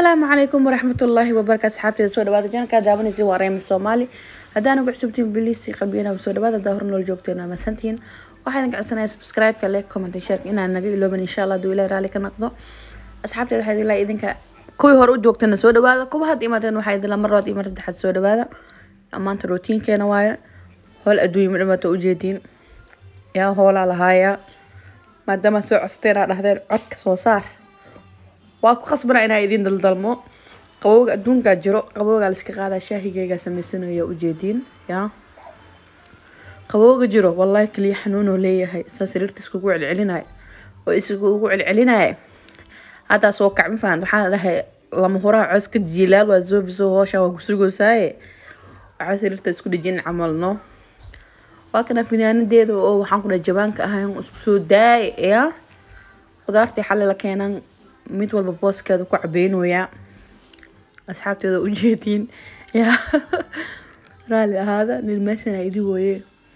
asalaamu calaykum waraxmatullaahi wabarakaatu asxaabteeda soo dhawaada janalkaa daawanaysa waa reema soomaali haddaan ugu cusubtiin biliisi qalbiyana soo dhawaada daa hor nool joogteen waa masantihiin waxaa idin codsanaya subscribe-ka like comment and share inaan naga ilooban insha allah haduu ilaahay raalli ka noqdo asxaabteeda waxaa idin idinka kuwii hore u joogtana soo dhawaada kuwa hadda imaadeen waxaa idin mar labaad iyo mar saddexaad soo dhawaada maanta rootiinkeena waaye howl adduunya madhamaata ujeediin yaa hoolaa lahaaya maadaama soo codsateen aa dhahdeen codka soo saar waa ku khasbana inaa idiin daldalmo qabowga adduunkaa jiro qabowgaa laiska qaadaa shaahigeygaa samaysanaya ujeediin yaa qabowga jiro wallahi kaliya xanuunoo leeyahay saa sariirta iskugu celcelinaya oo iskugu celcelinaya haddaa soo kacmi fahan waxaa dhahay lama huraha cooska jiilaal waa zoofiso hoosha waa kusurgoosaaye waxaa sariirta isku dhejin camalno waa kana finaanadeeda oo waxaan ku dhahay jabaanka ahayn isku soo daaya yaa khudaartii xalli la keenan mid walba booskeeda ku cabeynooyaa asxaabteeda ujeediin yaa raali ahaada nin meeshan idi wooye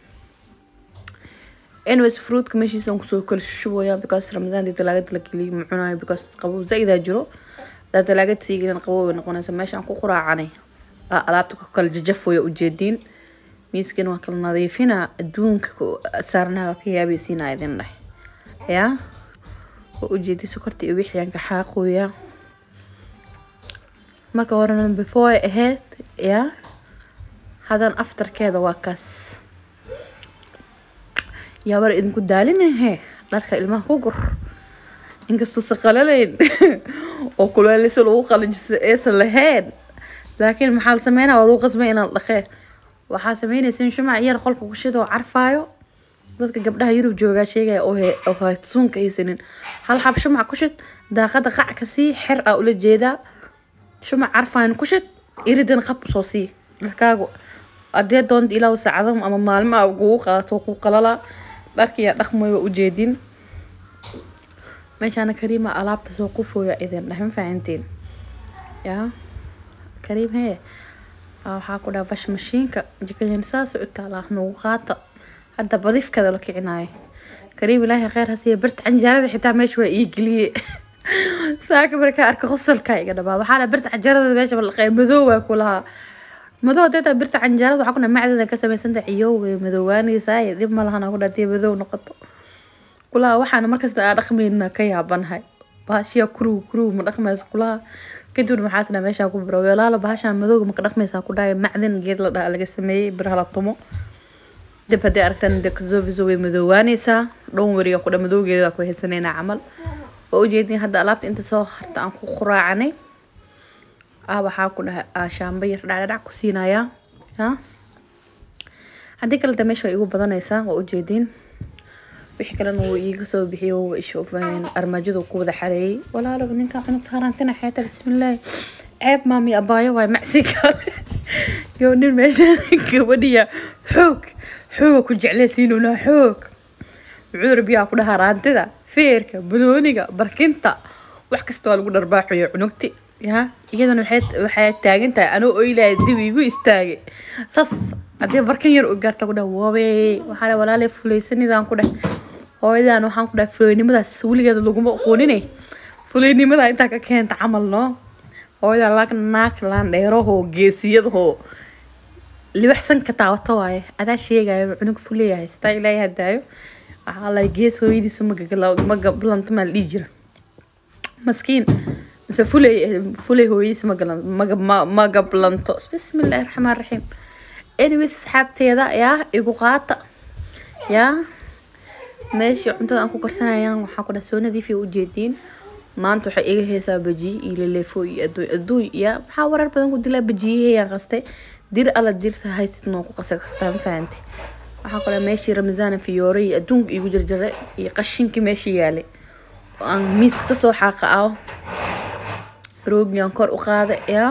anyways fruitka meeshiisaan kusoo kala shubaya because ramadaan dii talaagada la geliy ma cunayo because qabow zaa-idaa jiro daa talaagada siigelin qabow bay noqonaysa meeshaan ku quraacanay alaabta ku kala jajafooya ujeediin miiskan waa kala nadiifina adduunka saarnaha waa ka yaabaysiina idin dheh yaa oo ujeedi sokorta iyo wixiyaan ka xaaqooya marka horena before ahayd yaa hadan aftarkeeda waa kaas yaabar idinku daalinahe dharka ilmaha ku gur inkastuusa qalalayn oo kuleelisa lagu qalajisa aysan lahayn laakiin maxaa la sameynaya waa lagu qasbay inaan dhaqee waxaa sameynaysa in shumac yar qolka ku shida oo carfaayo dadka gabdhaha yurub joogaa sheegaya oo haysuunka haysanin hal xab shumac ku shid daaqada qac ka sii xer aa ula jeedaa shumac carfaan ku shid iridan qab soo sii dharkaagu adee doonta ilaa saacado ama maalmo a kugu qaato ku qalala dharkiyaa dhaqmay waa ujeedin meeshaana kariima alaabta soo qufooya idin dheh ma fahantiin yaa kariim hee waxaa ku dhaha fash mashiinka jikadan saas u taalaa nagu qaata hadda badifkada la kicinayo kariim ilaahay kheyr hasiiya birta canjaarada xitaa meesha waa ii geliye saaka markaa arka qosolka iga dhabaa waxaa la birta canjaarada meesha balaqay madow waa ku lahaa madow deeta birta canjaarada waxaa kuna macdada ka samaysanta ciyow way madoowaanaysaa dhib ma lahan ku dhaatay madow noqoto kulaha waxaana markasta aa dhaqmayna ka yaabanahay baashiya kuruw kuruw ma dhaqmayso kulaha kadibna maxaasna meeshaa ku biro walaalo bahashaan madowga maka dhaqmaysaa ku dhahay macdin geed la dhaha laga sameeyey biraha la tumo dib haddii aragtaan de kazoviso way madoowaanaysaa dhown weriga kudha madowgeeda ku haysanayna camal waa ujeedin hadda alaabta inta soo harta aan ku quraacanay ah waxaa ku dhahay shaamba yar dhacdhadhac ku siinayaa ya haddii kale de meesha way igu badanaysaa waa ujeedin wixii kalena wuu iiga soo bixiyo ishofeen armaajadu ku wada xareeyey walaalo ninka cunugta harantina xeeta bismillaahi ceeb maami abaayo waay macsi kale yo nin meesha gabadhiya xoog xooga ku jeclaysiinuna xoog cudur biyaa ku dhahaa raantida feerka banooniga barkinta wax kasta waa lagu dharbaaxayo cunugti ya iyadana waxay taagan tahay anuu oylahay dib igu istaagay sas haddii barkin yar u gaarta ku dhah waabe waxaa walaalay fuleysanidaan ku dheh hooyadan waxaan ku dhahay fuleynimadaas weligeeda laguma aqooninay fuleynimada intaa ka keenta camal noo hooyadan laag naag laan dheerahoo geesiyadahoo libaxsan ka taawato waaye adaa sheegayo cunug fuleeyahay sitaa ilaahay hadaayo waxaa la gees hooyadiisa magablanto maa la dhihi jira maskiin mise fuley fuley hooyadiisa magalan magablanto bismillahi raxmaan raxiim anyways asxaabteeda yaa igu qaata yaa meeshii cuntada aan ku karsanayaan waxaa ku dhaha soo nadiifiya ujeediin maanta waxay iga heesaa bajiye iyo laleefo iyo adduun adduun yaa maxaa warar badan ku dilaa bajiyahayaan qastay dir alla dirta haysid noo ku qasa kartaa ma fahantay waxaa kale meeshii ramadaan fiyoore iyo adduunka igu jarjaray iyo qashinkii meeshii yaalay oo aan miiska kasoo xaaqa ah roogiaan kor u qaada yaa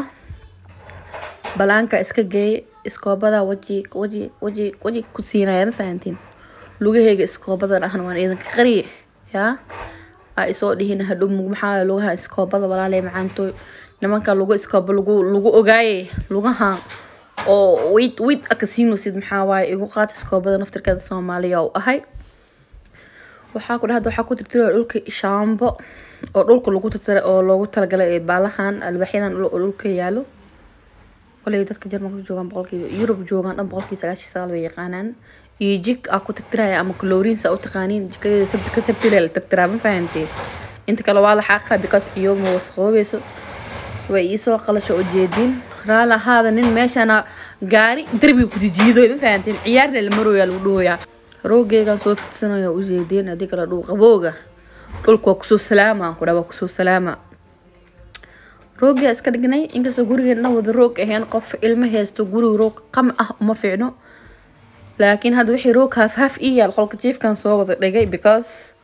balaanka iska geey iskoobada waji waji waji waji ku siinaya ma fahantiin lugaheyga iskoobadan ahna waan idinka qariye yaa aa isoo dhihin hadhow maxaa lugaha iskoobada walaalay macaantooy nimanka lugu iskooba lagu lagu ogaaye lugaha oo wid wid akasiinosid maxaa waaye igu qaata iskoobada naftirkeeda soomaaliya u ahay waxaa ku dhahda waxaa ku tirtira dhulka shaambo oo dhulka lagu tirtira oo loogu talagalay baalahan albaxyadan oo dhulka yaalo koley dadka jarmalka joogaan boqolkiiba yurub joogaan dhan boqolkii sagaashan sagaal way yaqaanaan iyo jig aa ku tirtiraya ama chlorines aa u taqaaniin jikadeeda sabti ka sabtile la tirtiraa ma fahanteen inta kale waa la xaaqa because iyo ma wasaqoobayso way iisoo qalasho oo jeedin raala ahaada nin meeshana gaari darbiga ku jijiidoy ma fahanteen ciyaarna la marooyaa lagu dhahoyaa roogeygan soo fidsanaya u jeedeen haddii kale dhul qabooga dhulka waa kusoo salaama aan ku dhaa waa kusoo salaama roogia iska dhignay inkastoo gurigeena wada roog ahayn qof ilmo haysto guriga roog qam ah uma fiicno laakiin hadda wixii roog haaf haaf ii yaal qolka jiifkan soo wada dhigay because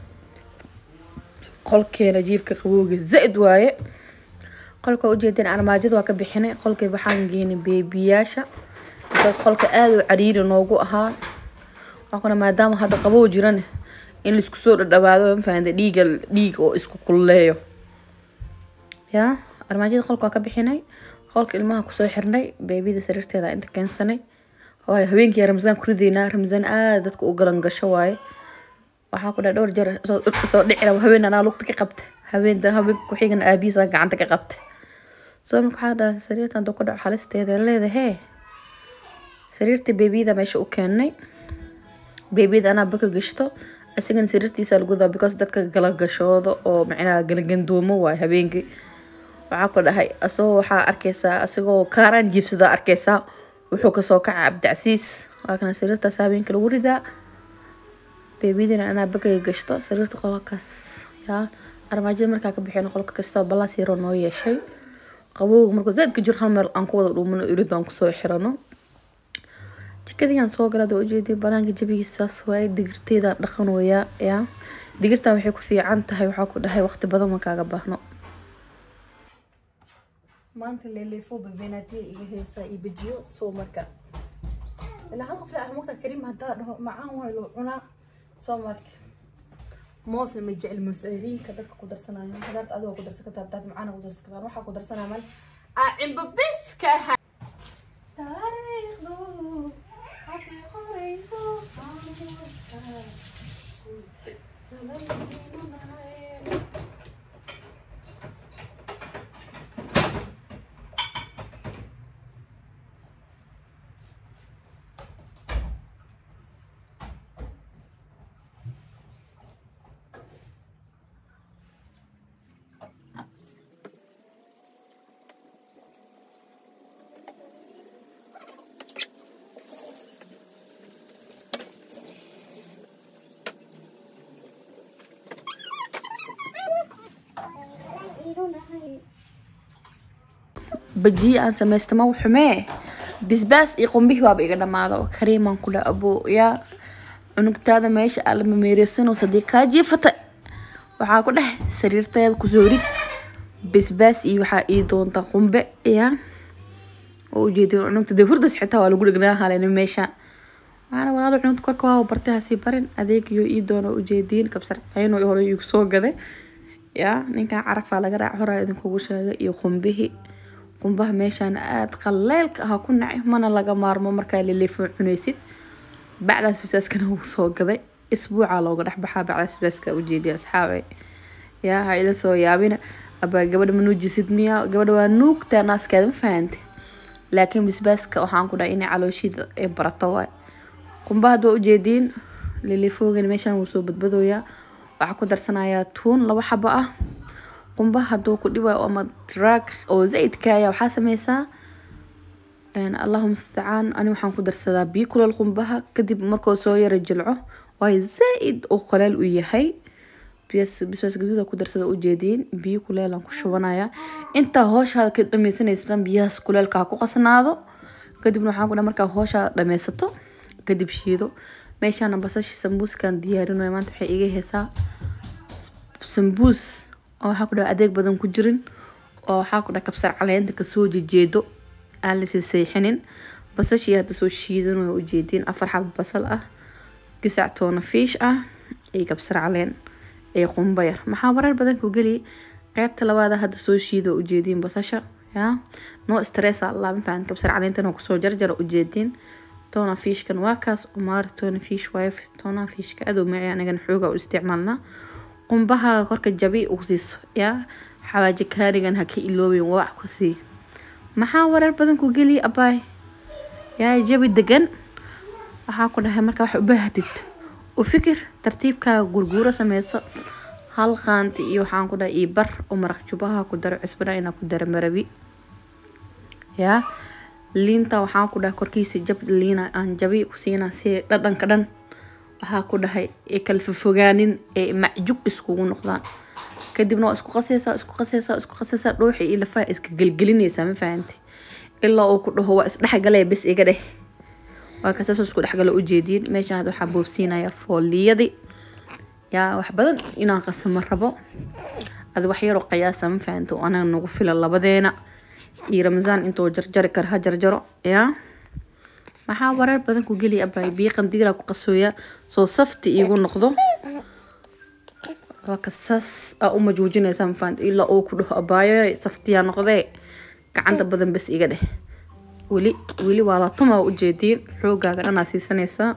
qolkeena jiifka qabowga zaid waaye qolka ujeedeen armaajada waa ka bixinay qolkii waxaan geenay beebiyaasha because qolka aada u cariiri noogu ahaa waxaana maadaama hadda qabow jirane in laisku soo dhadhawaado mafahanta dhiiga dhiig oo isku kululeeyo yaa armaajada qolka waa ka bixinay qolka ilmaha kusoo xirnay beebida sariirteeda inta keensanay waayo habeenkii ramzaan ku rideynaa ramzaan aada dadka u galan gasho waaye waxaa ku dhaa dhowr jeer soo dhici raba habeen anaa lugta ka qabta habeen habeenka ku-xigan aabihiisa gacanta ka qabta soo marka waxaa dhaha sariirta haduu ku dhaco halisteeda leedahee sariirta beebiyada meesha u keenay beebiyada anaa baka gashto isagana sariirtiisa lagudaa because dadka galagashooda oo macnaha galagandoomo waayo habeenkii waxaa ku dhahay asagoo waxaa arkeysaa asagoo kaaraan jiifsadaa arkeysaa wuxuu kasoo kaca cabdicasiis waa kana sariirtaas habeenkii lagu ridaa beebiyadina anaa bakaga gashto sariirta qolkaas yaa armaajada markaa ka bixin qolka kastoo balaas yaroo noo yeeshay qabowga markuu zaadka jiro hal meel aan ku wada dhuumano irid aan kusoo xirano jikadigaan soo galada ujeediyay banaanka jabigiisaas waaye digirteedaan dhaqanooyaa yaa digirtan waxay ku fiican tahay waxaa ku dhahay waqti badan ma kaaga baahno maanta leeleefo babeenaatiya iga heesaa iyo bejiyo soo marka ilaa hal qof ah mugta kariim haddaa dhaho macaan waay loo cunaa soo marka moosna ma jecel moosariinka dadka ku darsanayo hadaarta adigoo ku darsan kartaa hadaad macaana ku darsan kartaa waxaa ku darsanaa mal aa cimbo biska aha taariikhdu hadday qorayso bajiye aan samaysta ma xumee bisbaas iyo qumbihii waaba iga dhamaada oo kariimaan ku dha abo yaa cunugtaada meesha aa lama meereysanoo sadii kaa jiifata waxaa ku dheh sariirteeda kusoo rid bisbaas iyo waxaa ii doonta qumbe yaa oo ujeedin cunugta dee hurdas xitaa waa lagu dhegnaa halena meesha waxaana walaalo cunugta korka waa bartay hasii barin adeegiyo ii doona ujeediin kabsar ayno hore igu soo gaday yaa ninkan carafaa laga raac horaa idinkugu sheegay iyo qumbihii qumbaha meeshaan aada qaleylka ah ku nacay mana laga maarmo markaa leleefo cunaysid bacdaas bisaaskana wuu soo gaday isbuucaa looga dhexbaxaa bacdaas bisaaska ujeediya asxaabe yaa ha ila soo yaabina abaa gabadha ma nuujisid miya gabadha waa nuugtaa naaskeeda ma fahante laakiin bisbaaska waxaan ku dhahay inay calooshiida ay barato waay qumbaha hadda waa ujeediin leleefoogana meeshaan wuu soo badbadooyaa waxaa ku darsanayaa tuun laba xabo ah qumbaha haduu ku dhibayo ama drag oo zaidkaaya waxaa sameysaa allahuma mustacaan ani waxaan ku darsadaa biyo kuleel qumbaha kadib markuu soo yara jilco waayo zaaid uu qaleel u yahay bisbaas gaduuda ku darsada ujeediin biyo kuleelaan ku shubanaya intaa hooshaada ka dhameysanaysan biyahaas kuleelka ha ku qasnaado kadibna waxaan ku dhaha markaa hooshaada dhameysato kadib shiido meeshaana basashi sambuuskan diyaarinayo maanta waxay iga heesaa sambuus oo waxaa ku dhaha adeeg badan ku jirin oo waxaa ku dhaha kabsar caleenta kasoo jejeedo aan lasii seexinin basashii hadda soo shiidan waa ujeediin afar xabo basal ah gisac toona fiish ah iyo kabsar caleen iyo qumba yar maxaa warar badan ku geli qeybta labaada hadda soo shiido ujeediin basasha yaa no stressa lama fahan kabsar caleentana kusoo jarjara ujeediin toona fiishkan waa kaas umaar toona fiish waayo toona fiishka adow macay anagana xooga u isticmaalnaa qumbaha korka jabi u siiso yaa xawaaji kaarigan ha ka iloobin wax ku sii maxaa warar badan ku geliya abaay yaa jabi degan waxaa ku dhahay markaa wax u baahatid u fikir tartiibkaaga gurguuro sameyso hal qaanti iyo waxaan ku dhahay io bar oo maraq jubaha ku daro cusbana inaa ku daro marabi yaa liinta waxaan ku dhahay korkiisa jab liina aan jabi ku siinaa si dhadhanka dhan waxaa ku dhahay ee kala fofogaanin ee macjug iskugu noqdaan kadibna waa isku qasaysaa isku qasaysaa isku qasaysaa dhuuxi iyo lafaha iska gelgelinaysaa ma fahanti ilaa uu ku dhaho waa isdhexgalaya bes iga dheh waa kasaasoo isku dhexgalo ujeediin meeshan hadda waxaa boobsiinaya fooliyadii yaa wax badan inaan qasamo rabo ada wax yaroo qiyaasa ma fahanti oo anaga nagu fila labadeena iyo ramasaan intuu jarjari kara ha jarjaro yaa maxaa warar badan ku geliya abaay biyo qandiilaa ku qasooya soo safti iigu noqdo waa kasaas aa u majuujinaysaa mafaant ilaa uu ku dhaho abaayo saftiyaa noqdee gacanta badan bes iga dheh weli weli waa laatumaa ujeediin xoogaaga dhanaa siisanaysaa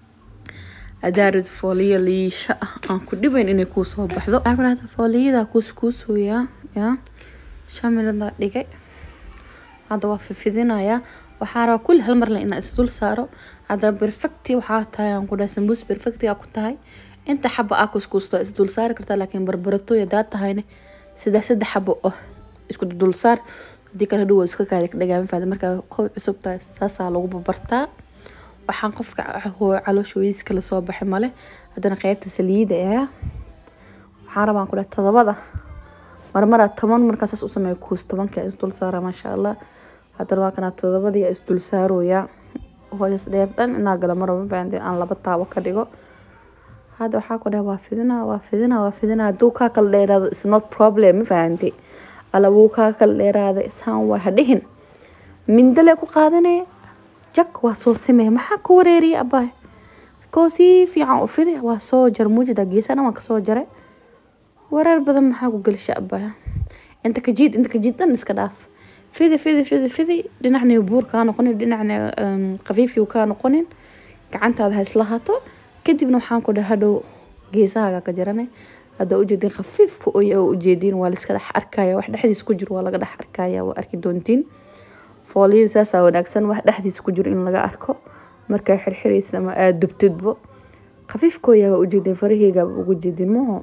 adaarid fooliyo liisha ah aan ku dhibayn inay kuu soo baxdo waxaa ku dhahda fooliyadaa kuuskuusooyaa yaa shan minadaa dhigay hadda waa fifidinayaa waxaa rabaa kulli hal marle inaa isdul saaro hadda perfecti waxaa tahay aan ku dhahay sambuus perfecti aa ku tahay inta xaba aa kuskuusto isdul saari kartaa laakiin barbaratooy hadaa tahayne saddex saddex xabo oh isku dul saar hadii kale hadhow waa iska kaada dhagaama faada markaa kow cusub tahay saasaa lagu babartaa waxaan qofka caloosha weydiis kala soo baxay male haddana qeybta saliida ayaa waxaan rabaan ku dhahay todobada marmara toban markaasaas u sameeya kuus tobanka isdul saara maasha allah haddana waa kanaa todobadii isdul saarooyaa hoos dheer dhan inaa gala maraba mafahanti aan laba taabo ka dhigo hadda waxaa ku dhahay waa fidinaa waa fidinaa waa fidinaa hadduu kaa kala dheeraado is not problem ma fahanti alla wuu kaa kala dheeraada ishaan waa hadhihin mindale ku qaadanaya jag waa soo simaya maxaa ku wareeriya abaay koo si fiican u fidi waa soo jar muujida geesana waan kasoo jaray wareer badan maxaa ku gelisha abaay inta kajiid inta kajiid dhan iska dhaaf fidi fidi fidi fidi dhinacna buur kaa noqonin dhinacna khafiifiyu kaa noqonin gacantaada ha isla hato kadibna waxaan ku dhahay hadhow geesahaaga ka jarane hadda ujeedin khafiifka oo ujeedin waa laiska dhex arkaya wax dhexdiis ku jiro waa laga dhex arkaya waa arki doontiin fooliyada saasaa wanaagsan wax dhexdiis ku jiro in laga arko markaa xirxiraysa ama aada dubtidbo khafiifkooya waa ujeedin faraheyga ugu jeedin maho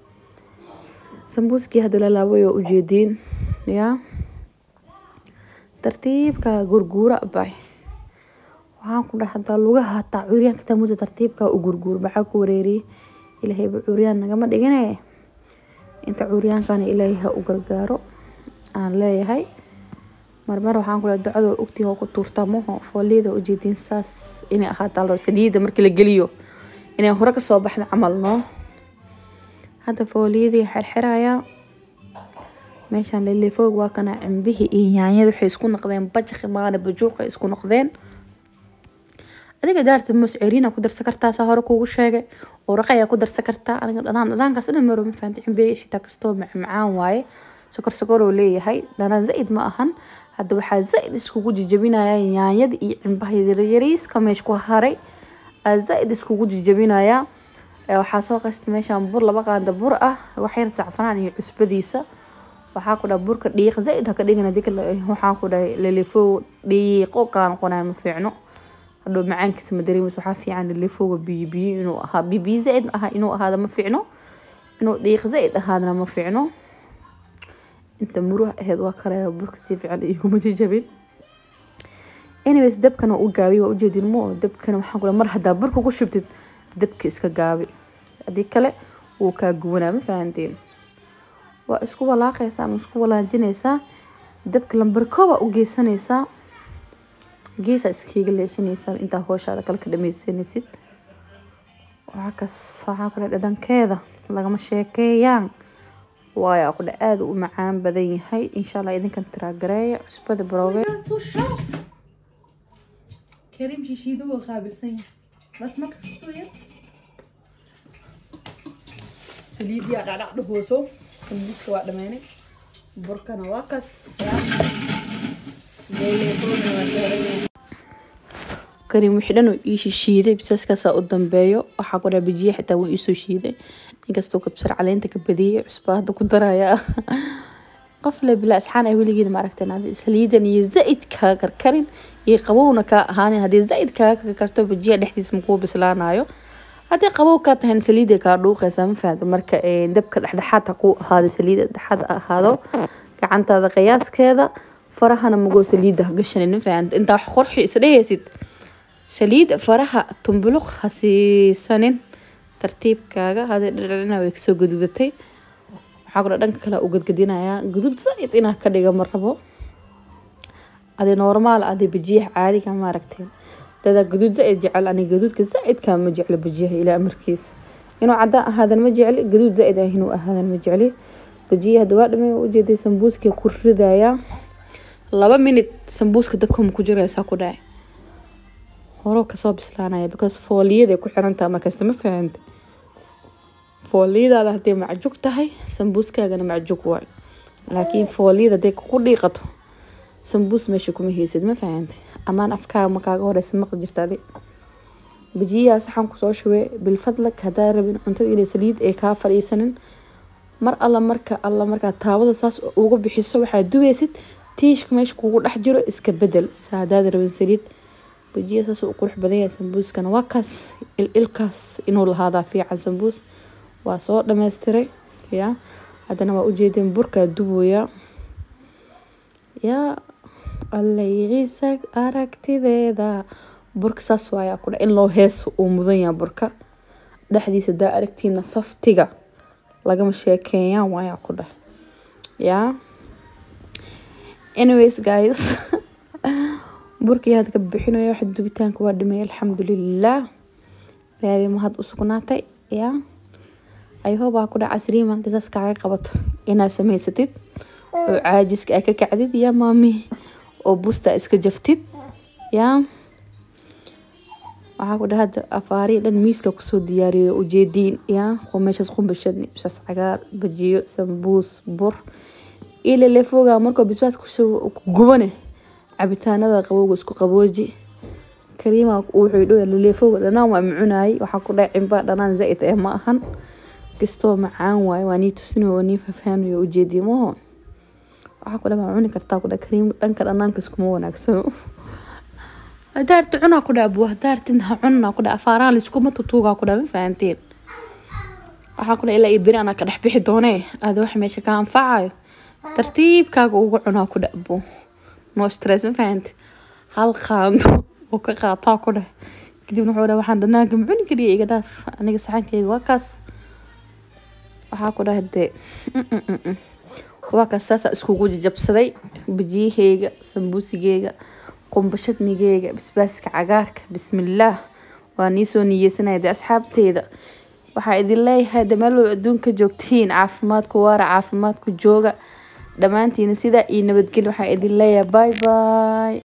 sambuuskii hadda la laabay waa ujeediin yaa tartiibka gurguura bay waxaan ku dhaha hadaa lugaha hataa curyaanka taa muda tartiibka u gurguur maxaa ku wareeriyay ilaahayba curyaan nagama dhigine inta curyaankana ilaahay ha u gargaaro aan leeyahay marmar waxaan ku dhaha ducada ogtiga ku tuurtaa maho fooliyada ujeediin saas inay ahaataa saliida markii la geliyo inay hore kasoo baxda camal noo hadda fooliyadii xirxirayaa meeshaan lelefoog waa kana cimbihii iyo yaanyada waxay isku noqdeen bajaqi maana bajuuqa isku noqdeen adiga daarta moos ceriina ku darsan kartaa saa hore kuugu sheegay oraqa ayaa ku darsan kartaa aniga dhanaan dhanaankaas dhan maro ma fahanti cimbiga xitaa kastoo macmacaan waaye sokor sokoroo leeyahay dhanaan zaid ma ahan hadda waxaa zaid iskugu jijabinaya yaanyada iyo cimbaha yaryariiska meesh ku haray aa zaid iskugu jijabinaya waxaa soo qashta meeshaan bur laba qaanda bur ah waxyar sacfanaan iyo cusbadiisa waxaa ku dhaha burka dhiiq zaid haka dhigin hadii kale waxaan ku dhahay lelefo dhiiqo kaa noqonaya ma fiicno hadhow macaankiisa ma dareemayso waxaa fiican lelefooga biyo biyo inuu ahaa biyo biyo zaid aha inuu ahaada ma fiicno inuu dhiiq zaid ahaadana ma fiicno inta muruh aheyd waa kale burka si fiican iguma jajabin anyways dabkana u gaabiy waa ujeedin mo dabkana waxaan ku mar haddaa burka ku shubtid dabka iska gaabi haddii kale wuu kaa guwanaa ma fahanteen waa isku walaaqaysaa ama isku walaajinaysaa dabka lambarkooba u geysanaysaa geesaa iskaga leexinaysaa intaa hooshaada kale ka dhamaysanaysid waxaa kas waxaa kule dhadhankeeda lagama sheekeeyaan waayo kule aada u macaan badan yahay insha allah idinkan tiraagareeya cusbada baroobe كريم شيشيدو وقابل سنة بس ما كستوية saliid yaa dhacdhac dhahooso sambuuska waa dhammaynay burkana waa kas karin wixii dhan uu ii shishiiday bisaskaasaa u dambeeyo waxaa ku dhaha bijiye xitaa wuu iisoo shiiday inkastoo kabsar caleenta ka badiyey cusba hadda ku daraya qof le bilaa asxaan ay weligeed ma aragteen adi saliidan iyo zaid kaa karkarin iyo qabowna kaa ahaanin haddii zaid kaaga karkarto bijiya dhexdiisa makuu bislaanayo haddii qabow kaa tahayna saliida kaa dhuuqaysaa ma fahamta marka dabka dhexdhexaad ha ku ahaado saliida dhexaad ha ahaado gacantaada qiyaaskeeda farahana magoo saliida ha gashanin ma fahamta intaa wax qorxi isdhehaysid saliid faraha tumbuluq ha siisanin tartiibkaaga hadii dhadhacina way kasoo gaduudatay waxaa kula dhanka kale u gadgadinayaa gaduud zaid inaa ka dhiga ma rabo adi normaal adi bajiyaha caadiga maaragteen dadaa gaduud zaid jecel ani gaduudka zaidkaa ma jeclo bajiyaha ilaa amarkiisa inuu cadaan ahaadan ma jecli gaduud zaid ah inuu ahaadan ma jecli bajiyaha dawaa dhamay ujeeday sambuuska ku ridayaa laba minute sambuuska dabka ma ku jiraysaa ku dhacay horo kasoo bislaanaya because fooliyaday ku xirantaha markasta ma fahanta fooliyadaada hadday macjug tahay sambuuskaagana macjug waay laakiin fooliyada hadday kugu dhiiqato sambuus meesha kuma haysid ma fahanta amaan afkaaga makaaga horeysa maqli jirta adi bajiyaha saxan kusoo shubay bilfadlag haddaa rabin cuntada inay saliid ay kaa fadhiisanin mar alla marka alla markaa taawada saas uga bixiso waxaad dubaysid tiishka meesha kugu dhex jiro iska bedel saadaad rabin saliid bajiya saas u qurux badan yahay sambuuskana waa kaas ililkaas inuu lahaadaa fiican sambuus waa soo dhameystiray ya haddana waa ujeedeen burkaa dubooya yaa allayciisa aragtideeda burka saas waayaa kudha in loo hees uu mudan yaha burka dhexdiisa daa aragtiina saftiga lagama sheekeeyaan waayaa ku dheh yaa anyways guys burkii had ka bixinayo wax dubitaanka waa dhimay alxamdulilah ilaahay mahad u sugnaatay yaa ayhoobaa ku dhac casriyi maanta saas kaaga qabato inaad samaysatid oo caajiska aa ka kacdid yaa maami oo busta iska jaftid yaa waxaa ku dhaha hadda afaarihi dhan miiska kusoo diyaariyo ujeediin yaa meeshaas qumbashadni bisaas cagaar bajiyo sambuus bur ilalefoga markoo bisbaas kusoo gubane cabitaanada qabowga isku qabooji kariima wuxuu dhow lalefoga dhanaan waa macunaayay waxaa ku dhahay cimba dhanaan zaid eh ma ahan kastoo macaan waaye waa nii tusinayo waa nii fafaanayo ujeediye maho waxaa ku dhaha waa cuni kartaa ku dhaha kariim dhanka dhanaanka iskuma wanaagsano hadaarti cunaa ku dhaha buu hadaartin ha cunaa ku dhaha afaaraha laiskuma tutuugaa ku dhaha ma fahanteen waxaa ku dhaha ilaa iyo beri anaa ka dhex bixi doonee aada wax meesha ka anfacayo tartiibkaaga uga cunaa ku dhaha buu no stress ma fahante hal qaando oo ka qaataa ku dheh kadibna wuxuu dhaha waxaan dhanaanka ma cuni kariya iga dhaaf aniga saxankayga waa kaas waxaa ku dhaha dee waa kaas saasaa iskugu jajabsaday bajiyaheyga sambuusigeyga qumbashadnigeyga basbaaska cagaarka bismillaah waa niisoo niyeysanaya dee asxaabteeda waxaa idin leeyahay de meelway adduunka joogtiin caafimaadku waara caafimaadku jooga dhammaantiina sidaa iyo nabadgelyo waxaa idin leeyahay bye bye